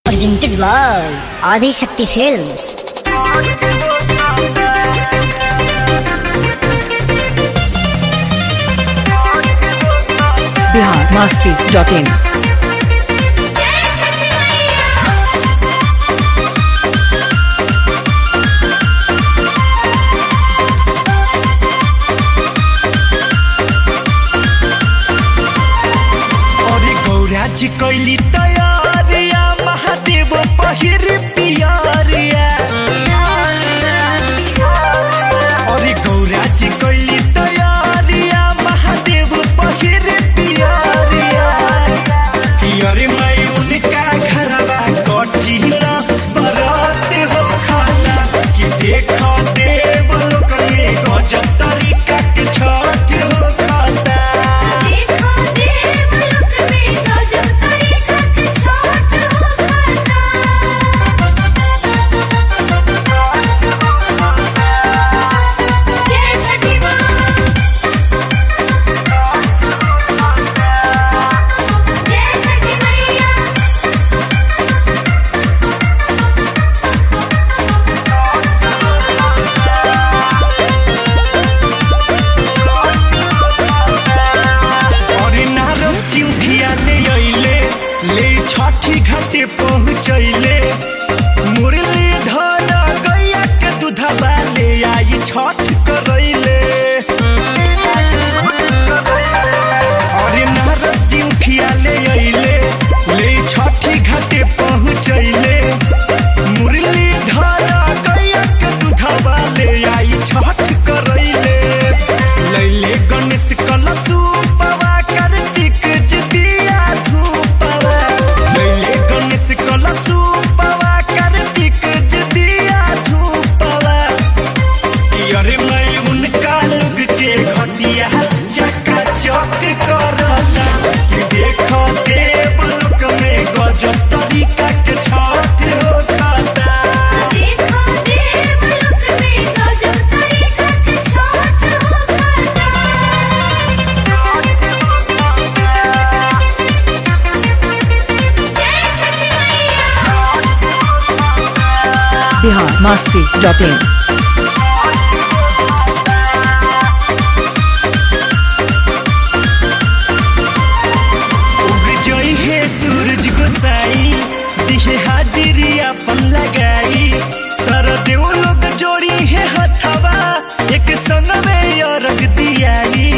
Presented by Adi Shakti Films. Bihar Masti dot in अरे गौरा जी कैली तैयारिया महादेव पहिर पियारिया अरे गौरा जी कैली तैयारिया महादेव पहिर पियारिया कि अरे मैं उनका घरवा कठिना बरात हो खाना कि देखो देव लोक में गजब तरीका के छठ हो खाता देखो देवलोक में गजब तरीका के छठ हो खाता जय छठी माँ जय छठी मैया अरे नारद चिउखिया ले अइले ले छठी घाटे पहुँचैले मुरली धन गैया के दूधबा ले आई छठ करैले अरे नारद चिउखिया ले अइले ले छठी घाटे पहुँचैले मुरली धन गैया के दूधबा ले आई छठ करैले लैले गणेश कलशु पवा कार्तिक जितिया धूपवा लैले गणेश कलशु पवा कार्तिक जितिया धूपवा कि अरे मैं उनका लुग के घटिया चका चक करता कि देखो देवलोक में गजब तरीका के छठ हो खाता देखो देवलोक में गजब तरीका के छठ हो खाता जय छठी मैया बिहार मस्ती डॉट इन उग जोई है सूरज गोसाई दिहे हाजिरी अपन लगाई सरदेव लोग जोड़ी है हथवा एक संग में अरग दियाई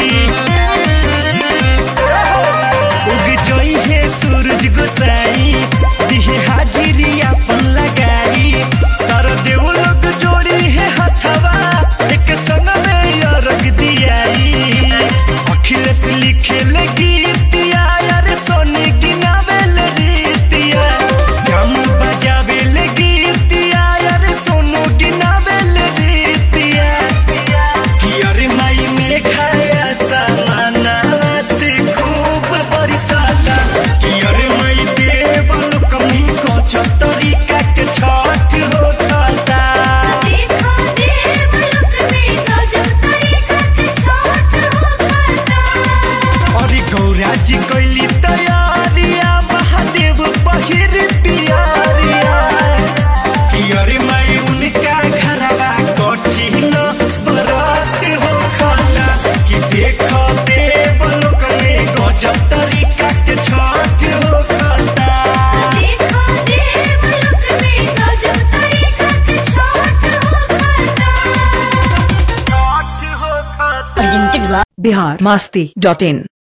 उग जोई है सूरज गोसाई दिहे हाजिरी अपन लगाई सरदेव लोग जोड़ी है हथवा एक संग में अरग दियाई अखिलेश लिखे लगी यार सोनी गिनावे रीतिया श्याम बजावे लगी यार सोनू गिनावे रीतिया कि अरे माई में खाया सामाना से खूब बरसाता कि अरे माई देवल कमी को तरीका के छठ हो खाता देखो देवलोक में गजब तरीका के छठ हो खाता अरे गौरा जी कैली तैयारिया महादेव पहिर पियारिया कि अरे मैं उनका घरवा कठिन बरात हो खाता कि देखो देवलोक में गजब तरीका के छठ हो खाता देखो देवलोक में गजब तरीका के छठ हो खाता छठ हो खाता Presented by Bihar Masti dot in